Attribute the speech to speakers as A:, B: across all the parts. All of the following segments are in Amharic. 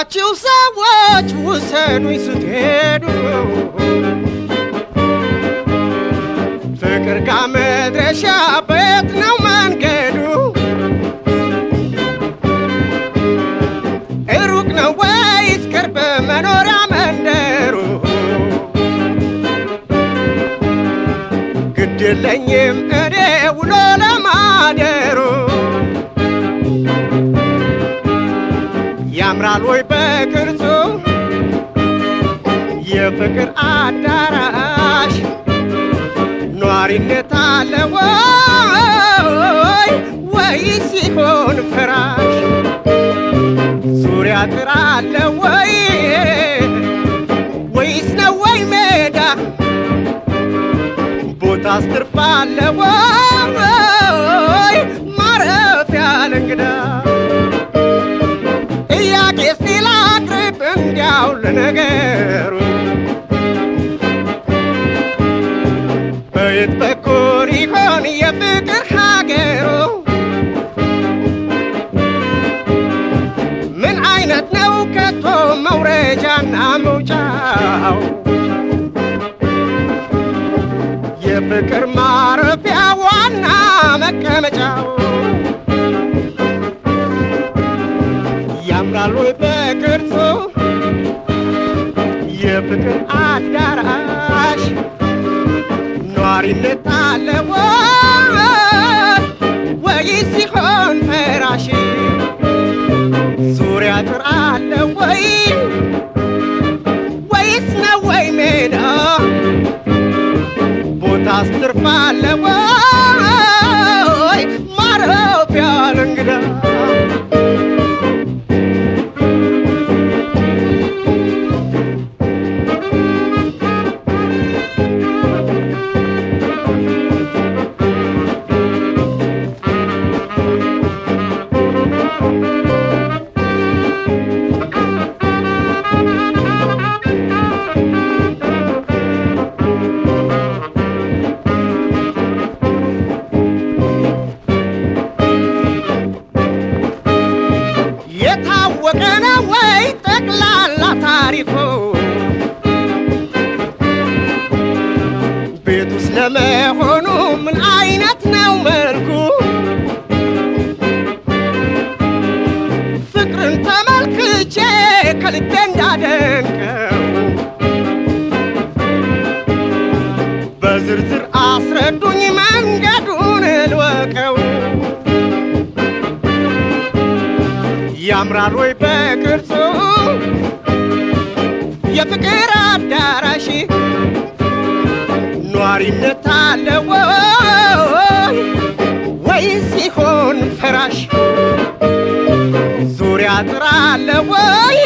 A: ያላችሁ ሰዎች ውሰዱኝ ስትሄዱ ፍቅር ጋር መድረሻ በየት ነው መንገዱ? ሩቅ ነው ወይስ ቅርብ መኖሪያ መንደሩ? ግድ የለኝም እኔ ውሎ ለማደሩ ያምራል ወይ በቅርጹ የፍቅር አዳራሽ ኗሪነት አለ ወይ ወይስ ሲሆን ፍራሽ ዙሪያ ጥር አለ ወይ ወይስ ነው ወይ ሜዳ ቦታ ስትርፍ አለ ወይ ማረፊያ ለእንግዳ ጥያቄ እስቲ ላቅርብ እንዲያው ለነገሩ በየት በኩል ይሆን የፍቅር ሀገሩ? ምን አይነት ነው ከቶ መውረጃና መውጫው? የፍቅር ማረፊያ ዋና መቀመጫው ያምራል ወይ በቅርጹ የፍቅር አዳራሽ ኗሪነት አለ ወይስ ሲሆን ፈራሽ ዙሪያ ጥር አለ ወይ ወይስ ነው ወይ ሜዳ ቦታ ስትርፍ አለ ወይ ማረፊያ ለእንግዳ የታወቀ ነው ወይ ጠቅላላ ታሪኩ? ቤቱስ ለመሆኑ ምን አይነት ነው መልኩ? ፍቅርን ተመልክቼ ከልቤ እንዳደንቀው በዝርዝር አስረዱኝ መንገዱን ልወቀው። ያምራል ወይ በቅርጹ የፍቅር አዳራሽ ኗሪነት አለ ወይ ወይስ ሲሆን ፍራሽ ዙሪያ ጥር አለ ወይ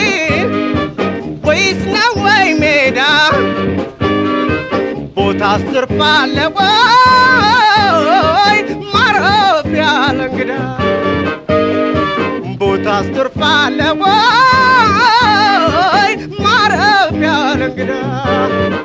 A: ወይስ ነው ወይ ሜዳ ቦታ ስትርፍ አለ ወይ ማረፊያ ለእንግዳ ቦታ ስትርፍ አለ ወይ ማረፊያ ለእንግዳ